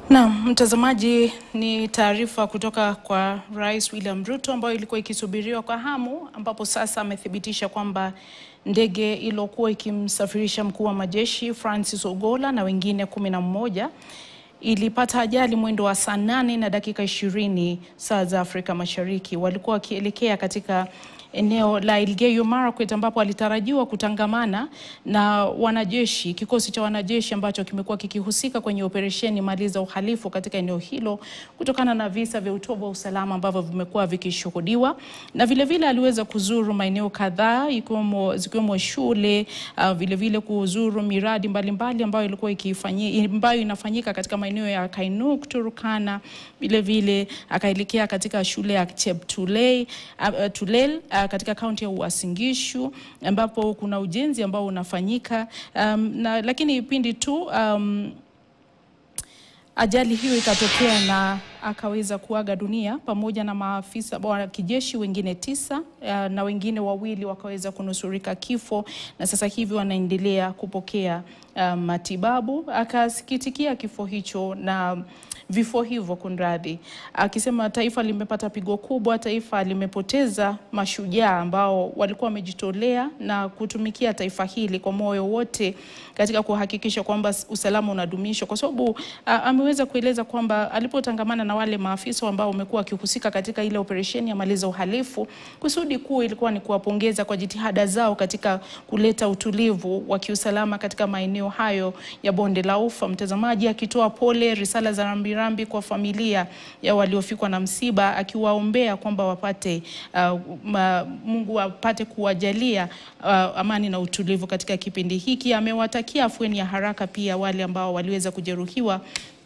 Naam, mtazamaji, ni taarifa kutoka kwa Rais William Ruto ambayo ilikuwa ikisubiriwa kwa hamu, ambapo sasa amethibitisha kwamba ndege iliyokuwa ikimsafirisha mkuu wa majeshi Francis Ogola na wengine kumi na mmoja ilipata ajali mwendo wa saa nane na dakika ishirini saa za Afrika Mashariki. Walikuwa wakielekea katika eneo la Elgeyo Marakwet ambapo alitarajiwa kutangamana na wanajeshi, kikosi cha wanajeshi ambacho kimekuwa kikihusika kwenye operesheni maliza uhalifu katika eneo hilo kutokana na visa vya utovu wa usalama ambavyo vimekuwa vikishuhudiwa, na vile vile aliweza kuzuru maeneo kadhaa ikiwemo zikiwemo shule uh, vile vile kuzuru miradi mbalimbali ambayo ilikuwa ikifanyia ambayo inafanyika katika maeneo ya Kainuk, Turkana, vile vile akaelekea katika shule ya Cheptulei uh, Tulel uh, katika kaunti ya Uasin Gishu ambapo kuna ujenzi ambao unafanyika um, na lakini pindi tu um, ajali hiyo ikatokea na akaweza kuaga dunia pamoja na maafisa wa kijeshi wengine tisa uh, na wengine wawili wakaweza kunusurika kifo na sasa hivi wanaendelea kupokea uh, matibabu. Akasikitikia kifo hicho na vifo hivyo kunradhi, akisema taifa limepata pigo kubwa, taifa limepoteza mashujaa ambao walikuwa wamejitolea na kutumikia taifa hili kwa moyo wote katika kuhakikisha kwamba usalama unadumishwa, kwa sababu uh, ameweza kueleza kwamba alipotangamana na wale maafisa ambao wamekuwa wakihusika katika ile operesheni ya maliza uhalifu, kusudi kuu ilikuwa ni kuwapongeza kwa jitihada zao katika kuleta utulivu wa kiusalama katika maeneo hayo ya bonde la Ufa. Mtazamaji akitoa pole, risala za rambirambi kwa familia ya waliofikwa na msiba, akiwaombea kwamba wapate uh, ma, Mungu apate kuwajalia uh, amani na utulivu katika kipindi hiki. Amewatakia afueni ya haraka pia wale ambao waliweza kujeruhiwa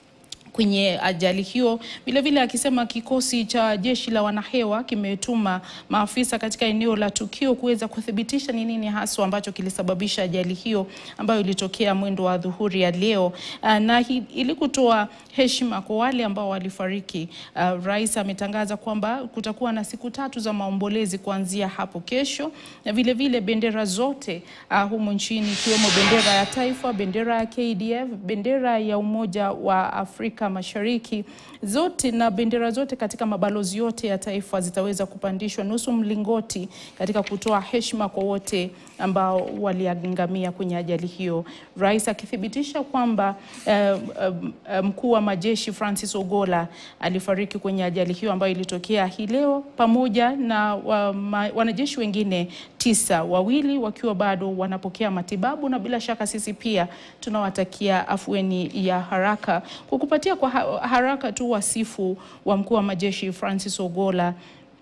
kwenye ajali hiyo. Vilevile akisema kikosi cha jeshi la wanahewa kimetuma maafisa katika eneo la tukio kuweza kuthibitisha ni nini haswa ambacho kilisababisha ajali hiyo ambayo ilitokea mwendo wa dhuhuri ya leo, na ili kutoa heshima kwa wale ambao walifariki. Uh, rais ametangaza kwamba kutakuwa na siku tatu za maombolezi kuanzia hapo kesho, na vile vile bendera zote uh, humu nchini ikiwemo bendera ya taifa, bendera ya KDF, bendera ya Umoja wa Afrika Mashariki zote na bendera zote katika mabalozi yote ya taifa zitaweza kupandishwa nusu mlingoti katika kutoa heshima kwa wote ambao waliangamia kwenye ajali hiyo. Rais akithibitisha kwamba uh, uh, mkuu wa majeshi Francis Ogola alifariki kwenye ajali hiyo ambayo ilitokea hii leo pamoja na wa, ma, wanajeshi wengine tisa, wawili wakiwa bado wanapokea matibabu, na bila shaka sisi pia tunawatakia afueni ya haraka. Kwa kupatia kwa haraka tu wasifu wa mkuu wa majeshi Francis Ogola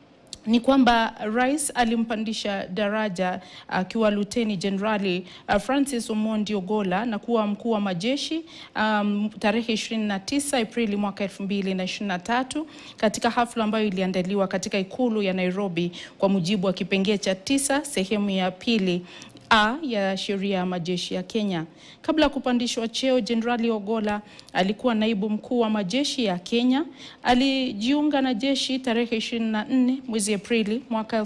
ni kwamba rais alimpandisha daraja akiwa uh, luteni jenerali uh, Francis Omondi Ogola na kuwa mkuu wa majeshi um, tarehe 29 Aprili mwaka 2023 katika hafla ambayo iliandaliwa katika ikulu ya Nairobi kwa mujibu wa kipengee cha tisa sehemu ya pili A ya sheria ya majeshi ya Kenya. Kabla ya kupandishwa cheo, Jenerali Ogola alikuwa naibu mkuu wa majeshi ya Kenya. Alijiunga na jeshi tarehe 24 mwezi Aprili mwaka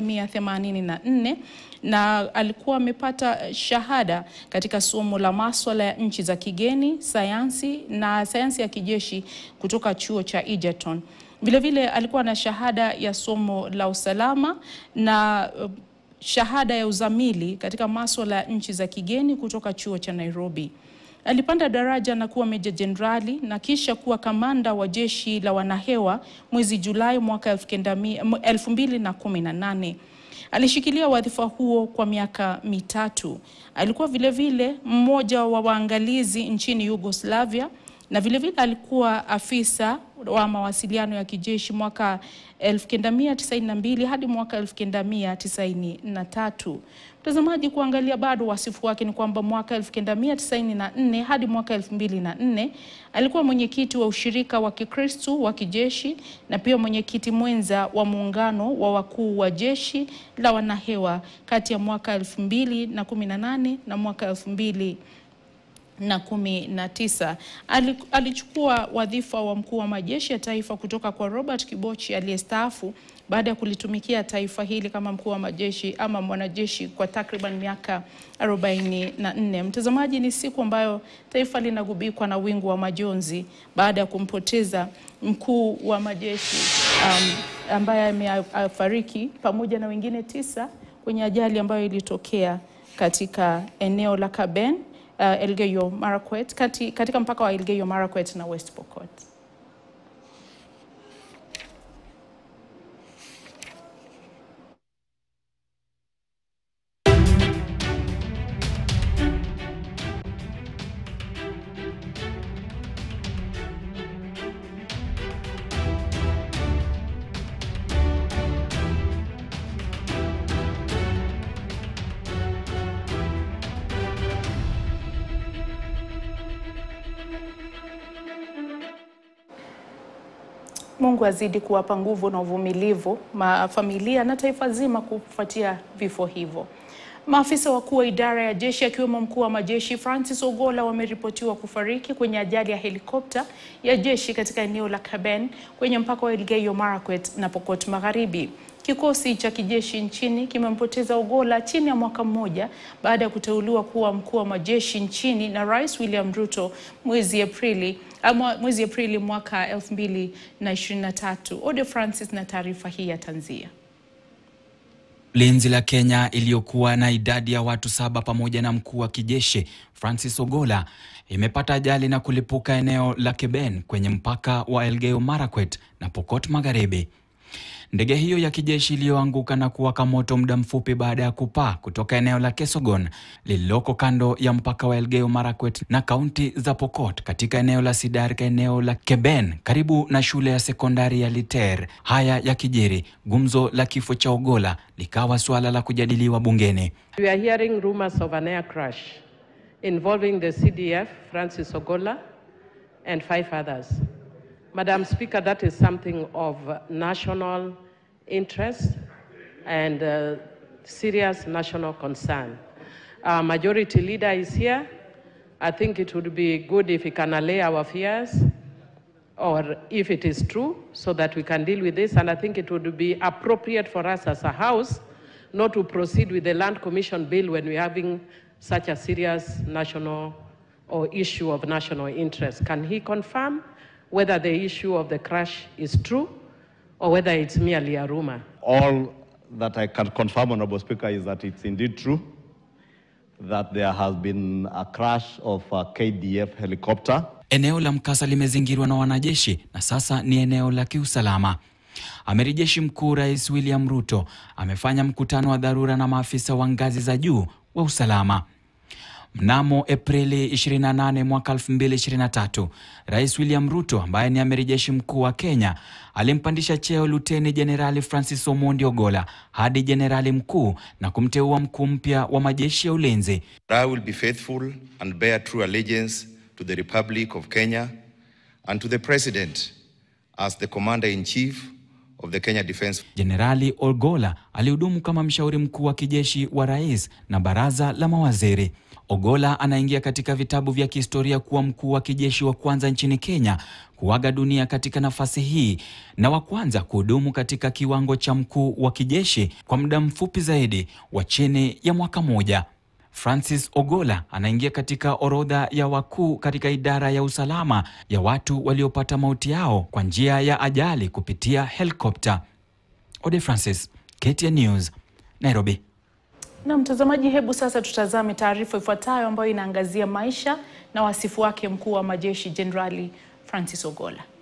1984 na alikuwa amepata shahada katika somo la maswala ya nchi za kigeni, sayansi na sayansi ya kijeshi kutoka chuo cha Egerton. Vilevile alikuwa na shahada ya somo la usalama na shahada ya uzamili katika masuala ya nchi za kigeni kutoka chuo cha Nairobi. Alipanda daraja na kuwa meja jenerali na kisha kuwa kamanda wa jeshi la wanahewa mwezi Julai mwaka 2018. Alishikilia wadhifa huo kwa miaka mitatu. Alikuwa vilevile vile mmoja wa waangalizi nchini Yugoslavia na vilevile vile alikuwa afisa wa mawasiliano ya kijeshi mwaka 1992 hadi mwaka 1993. Mtazamaji, kuangalia bado wasifu wake ni kwamba mwaka 1994 hadi mwaka 2004 alikuwa mwenyekiti wa ushirika wa Kikristo wa kijeshi na pia mwenyekiti mwenza wa muungano wa wakuu wa jeshi la wanahewa kati ya mwaka 2018 na mwaka 2000 na kumi na tisa. Ali- Alichukua wadhifa wa mkuu wa majeshi ya taifa kutoka kwa Robert Kibochi aliyestaafu baada ya kulitumikia taifa hili kama mkuu wa majeshi ama mwanajeshi kwa takriban miaka 44. Mtazamaji, ni siku ambayo taifa linagubikwa na wingu wa majonzi baada ya kumpoteza mkuu wa majeshi um, ambaye amefariki pamoja na wengine tisa kwenye ajali ambayo ilitokea katika eneo la Kaben uh, Elgeyo Marakwet kati, katika mpaka wa Elgeyo Marakwet na West Pokot. Mungu azidi kuwapa nguvu na uvumilivu mafamilia na taifa zima kufuatia vifo hivyo. Maafisa wakuu wa idara ya jeshi akiwemo mkuu wa majeshi Francis Ogola wameripotiwa kufariki kwenye ajali ya helikopta ya jeshi katika eneo la Kaben kwenye mpaka wa Elgeyo Marakwet na Pokot Magharibi. Kikosi cha kijeshi nchini kimempoteza Ogola chini ya mwaka mmoja baada ya kuteuliwa kuwa mkuu wa majeshi nchini na Rais William Ruto mwezi Aprili ama mwezi Aprili mwaka 2023. Ode Francis na taarifa hii ya tanzia. Ulinzi la Kenya iliyokuwa na idadi ya watu saba pamoja na mkuu wa kijeshi Francis Ogola imepata ajali na kulipuka eneo la Keben kwenye mpaka wa Elgeyo Marakwet na Pokot Magharibi. Ndege hiyo ya kijeshi iliyoanguka na kuwaka moto muda mfupi baada ya kupaa kutoka eneo la Kesogon lililoko kando ya mpaka wa Elgeyo Marakwet na kaunti za Pokot katika eneo la Sidar katika eneo la Keben karibu na shule ya sekondari ya Liter. Haya ya kijiri, gumzo la kifo cha Ogola likawa suala la kujadiliwa bungeni. We are hearing rumors of an air crash involving the CDF, Francis Ogola, and five others. Madam Speaker, that is something of national interest and uh, serious national concern. Our majority leader is here. I think it would be good if he can allay our fears or if it is true so that we can deal with this. And I think it would be appropriate for us as a House not to proceed with the Land Commission bill when we're having such a serious national or issue of national interest. Can he confirm whether the issue of the crash is true or whether it's merely a rumor? All that I can confirm, Honorable Speaker, is that it's indeed true that there has been a crash of a KDF helicopter. Eneo la mkasa limezingirwa na wanajeshi na sasa ni eneo la kiusalama. Amiri Jeshi Mkuu Rais William Ruto amefanya mkutano wa dharura na maafisa wa ngazi za juu wa usalama. Mnamo Aprili 28 mwaka 2023, Rais William Ruto ambaye ni amiri jeshi mkuu wa Kenya alimpandisha cheo Luteni Jenerali Francis Omondi Ogola hadi jenerali mkuu na kumteua mkuu mpya wa majeshi ya ulinzi. I will be faithful and bear true allegiance to the Republic of Kenya and to the President as the Commander-in-Chief of the Kenya Defence Jenerali Ogola alihudumu kama mshauri mkuu wa kijeshi wa rais na baraza la mawaziri. Ogola anaingia katika vitabu vya kihistoria kuwa mkuu wa kijeshi wa kwanza nchini Kenya kuaga dunia katika nafasi hii na wa kwanza kuhudumu katika kiwango cha mkuu wa kijeshi kwa muda mfupi zaidi wa chini ya mwaka moja. Francis Ogola anaingia katika orodha ya wakuu katika idara ya usalama ya watu waliopata mauti yao kwa njia ya ajali kupitia helikopta. Ode Francis, KTN News, Nairobi. Na mtazamaji, hebu sasa tutazame taarifa ifuatayo ambayo inaangazia maisha na wasifu wake mkuu wa majeshi Jenerali Francis Ogola.